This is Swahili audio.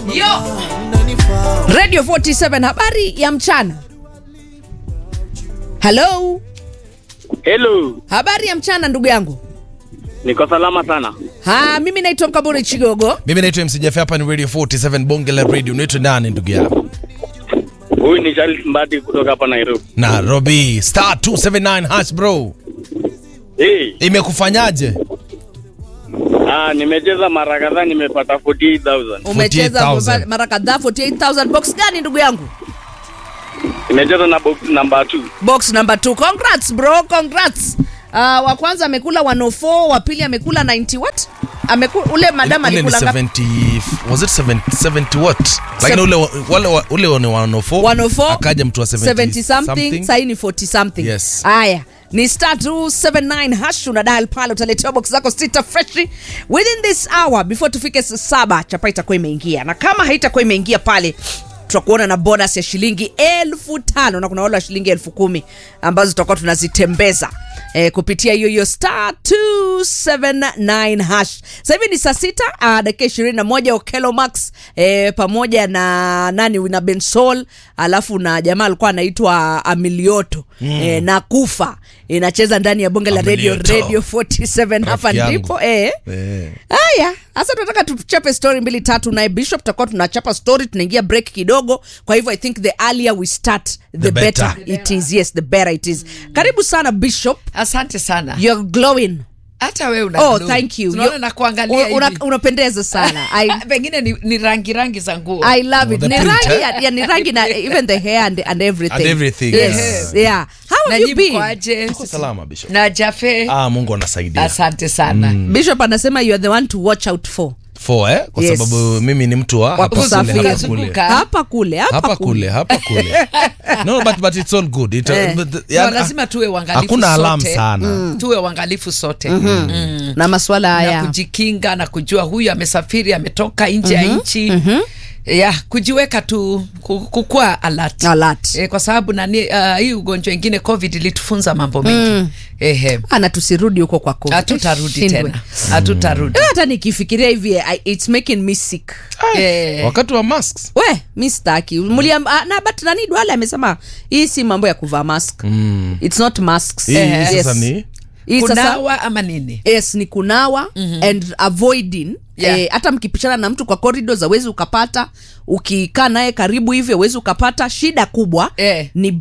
Yo. radio 47 habari ya mchana halo Hello, habari ya mchana ndugu yangu niko salama sana. ha mimi naitwa mkaburi chigogo mimi naitwa mcjf hapa ni radio 47 bonge la radio unaitwa nani ndugu yangu Huyu ni Charles Mbadi kutoka hapa Nairobi. nairobi star 279 hash bro Hey, imekufanyaje ah, nimecheza mara kadhaa nimepata 48000. umecheza 48,000. mara kadhaa 48000 box gani ndugu yangu Nimecheza na box number 2. box number 2 congrats bro congrats uh, wa kwanza amekula 104 wa pili amekula 90 what amekula ule madam Ule ni alikula ngapi 70 was it 70, 70 what lakini ule wa- wale wa- ule ni 104 104 akaja mtu wa 70, 70 something sahii ni 40 something Yes. haya ni star 279 hash una dial pale utaletewa box zako sita freshi within this hour before tufike saa saba chapa itakuwa imeingia na kama haitakuwa imeingia pale tutakuona na bonus ya shilingi elfu tano na kuna wale wa shilingi elfu kumi ambazo tutakuwa tunazitembeza eh, kupitia hiyo hiyo star 279 hash sasa hivi ni saa sita uh, dakika ishirini na moja okelo max eh, pamoja na nani na bensol alafu na jamaa alikuwa anaitwa amilioto mm. eh, na kufa inacheza ndani ya bonge la radio Amilioto. radio 47 hapa Rafiki yangu. ndipo eh. Eh. haya sasa tunataka tuchape story mbili tatu naye bishop tutakuwa tunachapa story tunaingia break kidogo kwa hivyo i think the earlier we start the, The better. better. it is yes the better it is karibu sana bishop asante sana you're glowing hata we una oh glow. thank you Tunaona You- na kuangalia una- una- hivi. unapendeza sana I, pengine ni, ni rangi rangi za nguo I love it. the Ni print, rangi eh? ya, ya ni rangi na even the hair and, and everything. And everything, Yes. yeah. Yeah. How na have you nyinyi been? mkoaje Uko salama bishop na jafe ah mungu anasaidia asante sana Bishop anasema you are the one to watch out for. for eh kwa Yes. sababu mimi ni mtu wa hapa kule kusafiri. hapa Zunguka, kule zunguka. Hapa kule, hapa, hapa kule hapa kule no but but it's all good It, Eh. but, No, yani, lazima tuwe uangalifu hakuna alarm sote. sana tuwe uangalifu sote mm. Na maswala na haya. kujikinga na kujua huyu amesafiri ametoka nje ya nchi ya kujiweka tu ku- kukua alert. Alert. E, kwa sababu nani uh, hii ugonjwa ingine covid ilitufunza mambo mengi ehe Ana tusirudi huko kwa COVID. hatutarudi Shindwe. tena hatutarudi Eh, Hata nikifikiria hivi I- it's making me sick. Eh, wakati wa masks We, mi staki. Muliam, ah, na but nani Duale amesema hii si mambo ya kuvaa mask. It's not masks. hii Yes. sasa ni Hii sasa kunawa ama nini yes ni kunawa mm-hmm. and avoiding Yeah. Eh, hata mkipishana na mtu kwa corridors awezi ukapata ukikaa naye karibu hivyo awezi ukapata shida kubwa Eh. ni